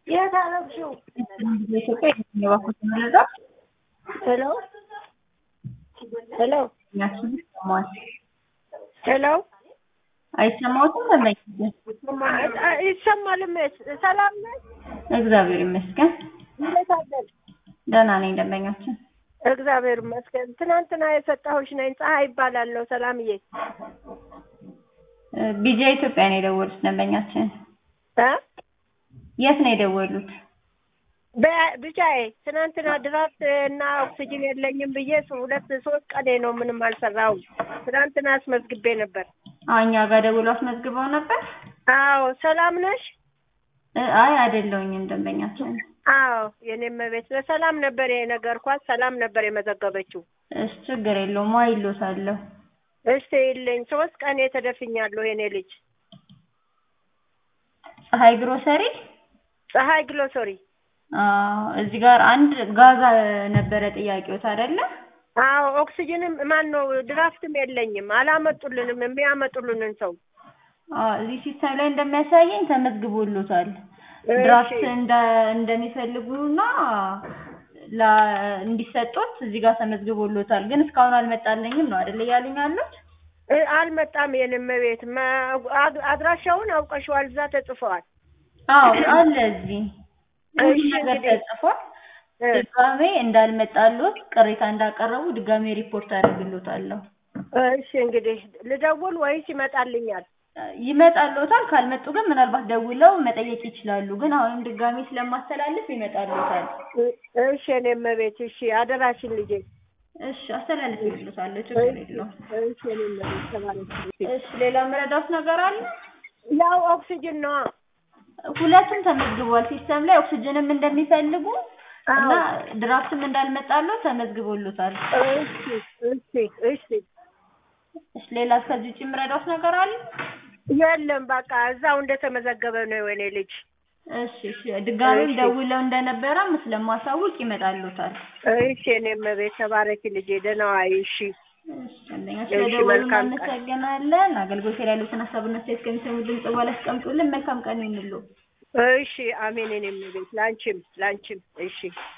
የት አረግሽው? በኢትዮጵያ የባኮት መረጃ ሄሎ ሄሎ ያችን ይሰማል ሄሎ አይሰማዎትም? ለማይክ ይሰማል። ሰላም ነሽ? እግዚአብሔር ይመስገን እንዴት አደርሽ? ደህና ነኝ። ደንበኛችን እግዚአብሔር ይመስገን። ትናንትና የሰጣሁሽ ነኝ። ፀሐይ ይባላለሁ። ሰላምዬ ቢጃ ኢትዮጵያ ነው የደወሉት። ደንበኛችን እ የት ነው የደወሉት? በ- ብቻዬ ትናንትና ድራፍት እና ኦክሲጅን የለኝም ብዬ ሁለት ሶስት ቀኔ ነው ምንም አልሰራሁም። ትናንትና አስመዝግቤ ነበር። አዎ እኛ ጋር ደውሎ አስመዝግበው ነበር። አዎ ሰላም ነሽ? እ አይ አይደለሁኝም ደንበኛችን። አዎ የኔም ቤት በሰላም ነበር የነገርኳት። ሰላም ነበር የመዘገበችው። እሺ ችግር የለውም አይሎታለሁ። እስቲ ይልኝ ሶስት ቀኔ ተደፍኛለሁ። የኔ ልጅ ፀሐይ ግሮሰሪ ፀሐይ ግሎሶሪ አዎ እዚህ ጋር አንድ ጋዛ ነበረ ጥያቄዎት አይደለ? አዎ ኦክሲጅንም ማን ነው ድራፍትም የለኝም። አላመጡልንም የሚያመጡልንን ሰው አዎ እዚህ ሲስተም ላይ እንደሚያሳየኝ ተመዝግቦሎታል። እሺ። ድራፍት እንደ እንደሚፈልጉና ላ እንዲሰጡት እዚህ ጋር ተመዝግቦሎታል። ግን እስካሁን አልመጣልኝም ነው አይደለ እያሉኝ ያሉት? እ አልመጣም። የኔም ቤት ማ- አድ- አድራሻውን አውቀሽዋል። እዛ ተጽፈዋል። አዎ አለ እዚህ ሁሉ እሺ ነገር እንግዲህ ተጽፏል። እ ድጋሜ እንዳልመጣሎት ቅሬታ እንዳቀረቡ ድጋሜ ሪፖርት አደርግሎታለሁ። እሺ እንግዲህ ልደውል ወይስ ይመጣልኛል? ይመጣሎታል። ካልመጡ ግን ምናልባት ደውለው መጠየቅ ይችላሉ። ግን አሁንም ድጋሜ ስለማስተላልፍ ይመጣሎታል። እ- እሺ የኔም ቤት እሺ፣ አደራሽን ልጄ። እሺ አስተላልፍልዎታለሁ። ችግር የለውም። እሺ የኔም ቤት ተባረክ። እሺ ሌላ መረዳት ነገር አለ? ያው ኦክሲጅን ነዋ። ሁለቱም ተመዝግቧል። ሲስተም ላይ ኦክሲጅንም እንደሚፈልጉ እና አዎ ድራፍትም እንዳልመጣለው ተመዝግቦሎታል። እሺ እሺ እሺ እሺ ሌላ ከዚህ ውጭ የምረዳት ነገር አለ? የለም በቃ እዛው እንደተመዘገበ ነው የኔ ልጅ። እሺ እሺ ድጋሜም እሺ። ደውለው እንደነበረም ስለማሳውቅ ይመጣሎታል። እሺ የኔም ቤት ተባረኪ ልጄ። ደህና ዋይ። እሺ እሺ ደንበኛ እሺ፣ ስለደወሉ መልካም ቀን። እናመሰግናለን። አገልግሎት ላይ ያሉትን ሀሳብና አስተያየት ከሚሰሙ ድምጽ በኋላ አስቀምጡልን። መልካም ቀን ይሁንልዎ። እሺ አሜን። የኔም ቤት ላንቺም ላንቺም። እሺ